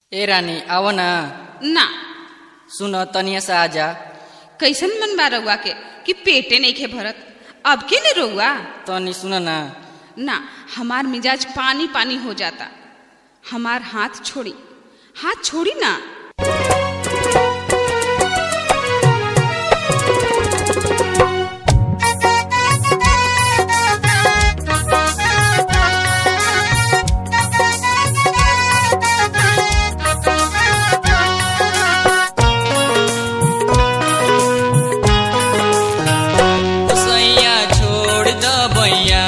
ए रानी आव न ना सुन तनिया से आजा कैसन मन बा रउआ के कि पेटे नहीं खे भरत अब के ने रउआ तनी सुन ना ना हमार मिजाज पानी पानी हो जाता हमार हाथ छोड़ी हाथ छोड़ी ना हुसैया छोड़ द बैया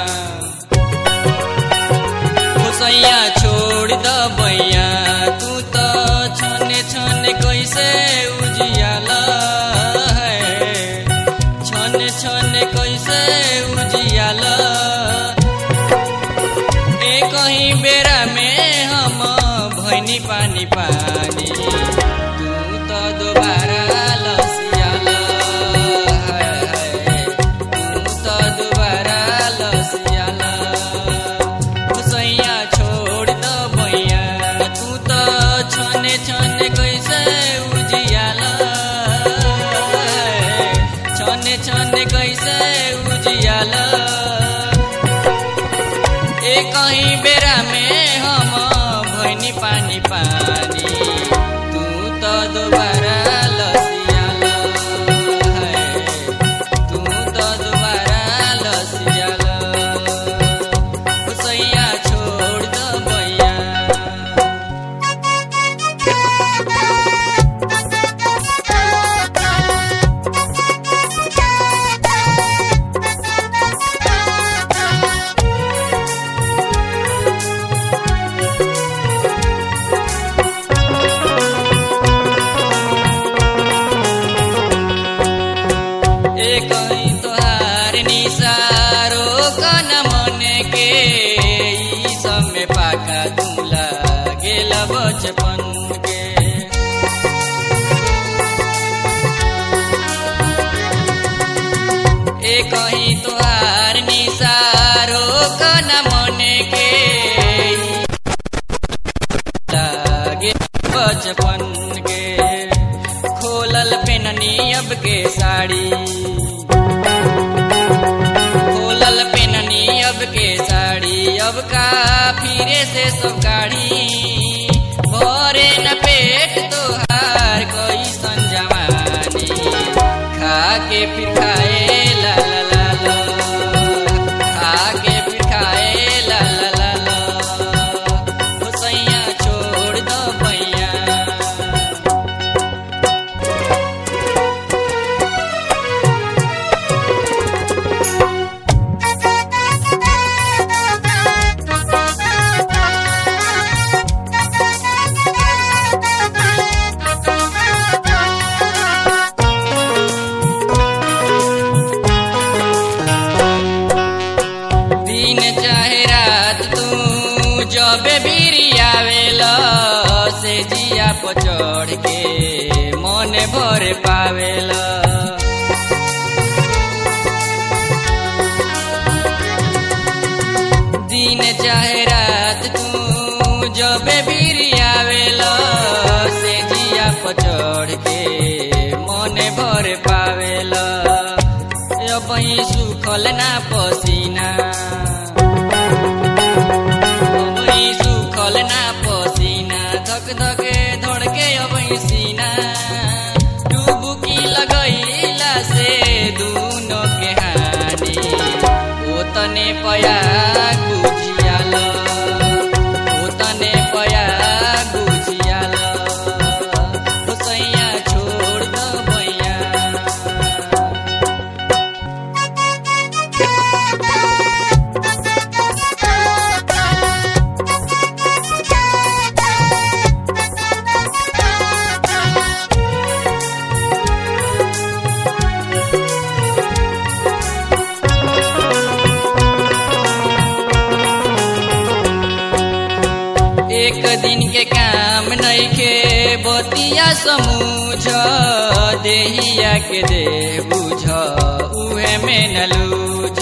हुसैया छोड़ द बैया तू तो छने छने कैसे उजियाला है छने छने कैसे उजियाला ए कहीं बेरा में हम भैनी पानी पानी तू तो दोबारा लसियाला है, है, तू तो दोबारा लसियाला हुसैया छोड़ द बैया तू तो छने छने कैसे उजियाला है, छने छने कैसे उजियाला ए कहीं बेरा में हम भैनी पानी पानी तू तो दोबारा लसियाला है तू तो दोबारा लसियाला हुसैया छोड़ द बैया एक ही तोहार निसारो कन मन के ई सब में पाका तुला गेल बचपन के एक ही तोहार निसारो कन मन के ई लागे बचपन के खोलल पेननी अब के साड़ी खोलल पेननी अब के साड़ी अब का फिरे से सब गाड़ी भरे न पेट तोहार कोई संजवानी खा के फिर खाए ला ला ला ला खा के फिर खाए ला ला ला ला हुसैया छोड़ दो भैया दिन चाहे रात तू जब बीरी आवेला से जिया पर चढ़ के मन भर पावेला दिन चाहे रात तू जब बीरी आवेला से जिया पर चढ़ के मन भर पावेला अबही सुखल ना पसीना अबही सुखल ना पसीना धक धके धड़के अबही सीना डुबुकी लगैला से दुनो के हानि ओ तने पया गुजियाल ओ तने पया गुजियाल हुसैया छोड़ द बैया एक दिन के काम नइखे बतिया समूझ देहिया के दे बुझ उहे में न लूझ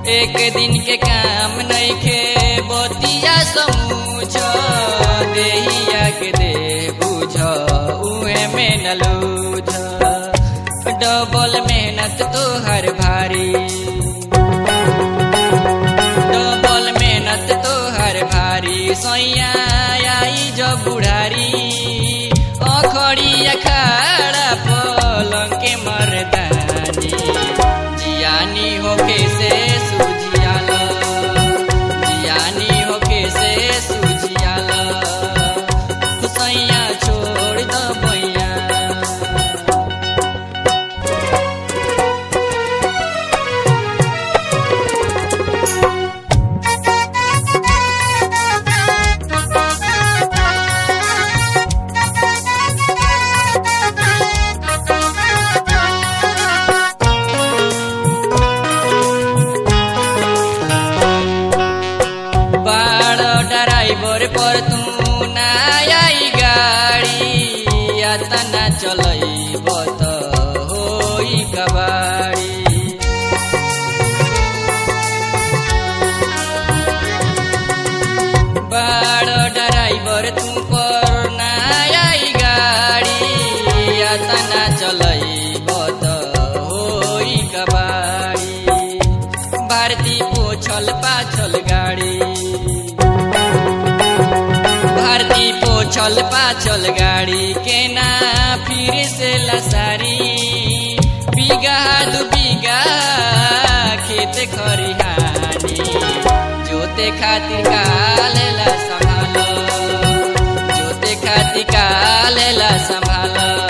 एक दिन के काम नइखे बतिया समूझ देहिया के दे बुझ उहे में न लूझ डबल मेहनत तो हर भारी डबल मेहनत तो हर भारी सैया आई जब बुढ़ारी अखड़ी अखाड़ा पलंग के मरदानी जियानी होके से सुझियाल जियानी होके से सुझियाल सैया छोड़ द बैया बाड़ ड्राइवर पर तू ना आई गाड़ी यातना चलई बत होई कबाड़ी बाड़ ड्राइवर तू पर ना आई गाड़ी यातना चलई बत होई कबाड़ी भारती पोछल पाछल गाड़ी भारती पोछल पाछल गाड़ी के ना फिर से लसारी बीघा दू बीघा खेत खरिहानी जोते खातिर कालेला संभालो जोते खातिर कालेला संभालो